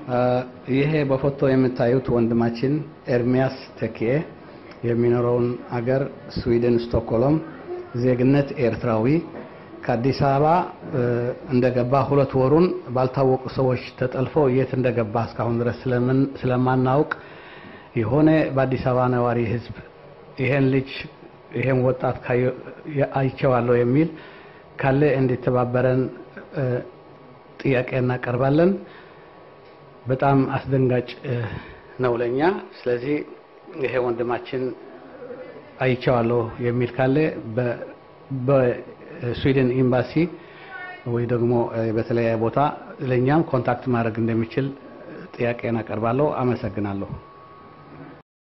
ይሄ በፎቶ የምታዩት ወንድማችን ኤርሚያስ ተኬ የሚኖረውን አገር ስዊድን ስቶክሆልም፣ ዜግነት ኤርትራዊ ከአዲስ አበባ እንደገባ ሁለት ወሩን ባልታወቁ ሰዎች ተጠልፎ የት እንደገባ እስካሁን ድረስ ስለማናውቅ የሆነ በአዲስ አበባ ነዋሪ ሕዝብ ይሄን ልጅ ይሄን ወጣት አይቼዋለሁ የሚል ካለ እንዲተባበረን ጥያቄ እናቀርባለን። በጣም አስደንጋጭ ነው ለኛ። ስለዚህ ይሄ ወንድማችን አይቼዋለሁ የሚል ካለ በስዊድን ኤምባሲ ወይ ደግሞ በተለያየ ቦታ ለእኛም ኮንታክት ማድረግ እንደሚችል ጥያቄ እናቀርባለሁ። አመሰግናለሁ።